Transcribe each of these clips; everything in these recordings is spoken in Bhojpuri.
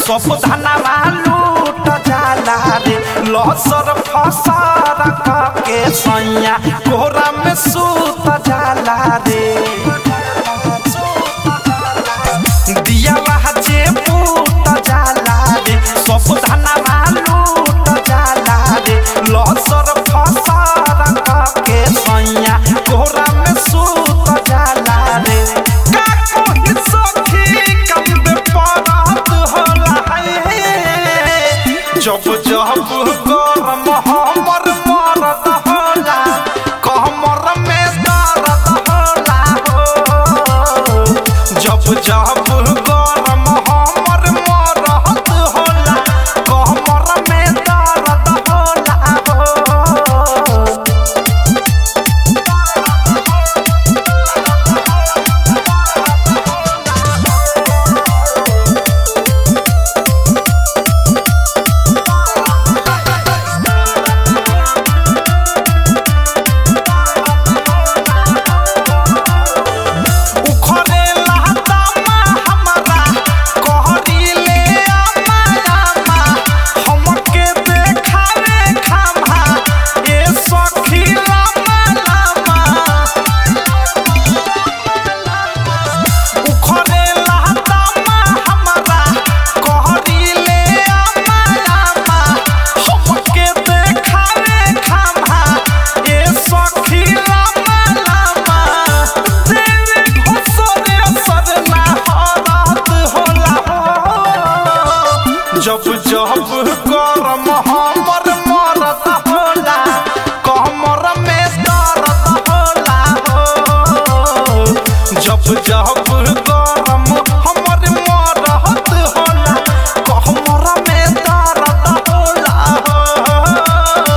सब धनवा लूट जाला रे लसर फसर के सैया कोरा में सूत जाला रे दिया जे पूत जाला रे सब धनवा लूट जाला रे लसर फसर के सैया कोरा में सूत जाला रे का कोई सखी कंद परत होला है जब जब गरम हमर मरद होला कमर में दर्द होला हो जब जब गरम हमर मरद होला कमर में दर्द होला हो उखरे लहदामा हमरा कहरीले आमा आमा हमके देखावे खामा ए सखी लामा लामा उखरे लहदामा हमरा कहरीले आमा आमा हमके देखावे खामा ए सखी लामा लामा तेरे घुसरे सरना हरात होला हो जब जब गरम हमर मरद होला कमर में दर्द होला हो जब जब गरम हमर मरद होला कमर में दर्द होला हो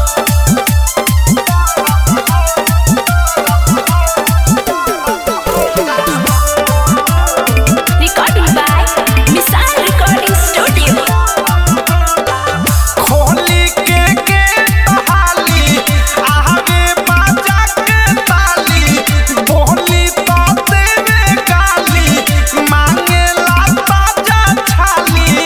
Recording by Missile Recording Studio. खोली के के हाली आवे बाजा के ताली बोली तो देवे गाली मांगे ला ताजा छाली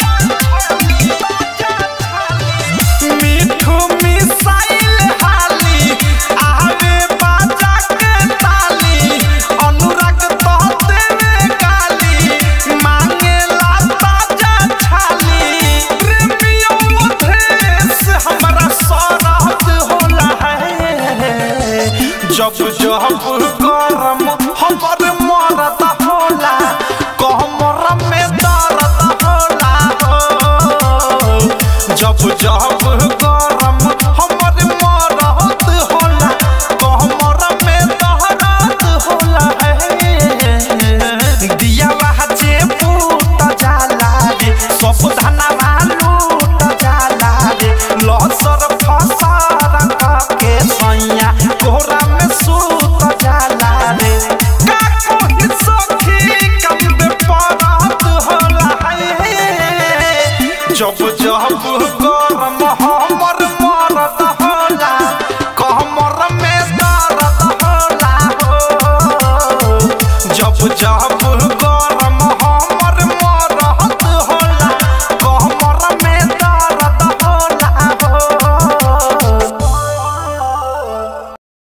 मीठू मिसाइल हाली आवे बाजा के ताली अनुराग तो देवे गाली मांगे ला ताजा छाली प्रेमियों मधेश हमरा सरहद होला है जब जब गरम हमर मरद होला कमर में दर्द होला हो जब जब गरम हमर मरद होला कमर में दर्द होला है दिया जे पूत जाला रे सब धनवा लूट जाला रे लसर फसर के सैया कोरा में सूत जाला रे का कोई सखी कंद परत होला है जब जब गरम हमर मरद होला कमर में दर्द होला हो जब जब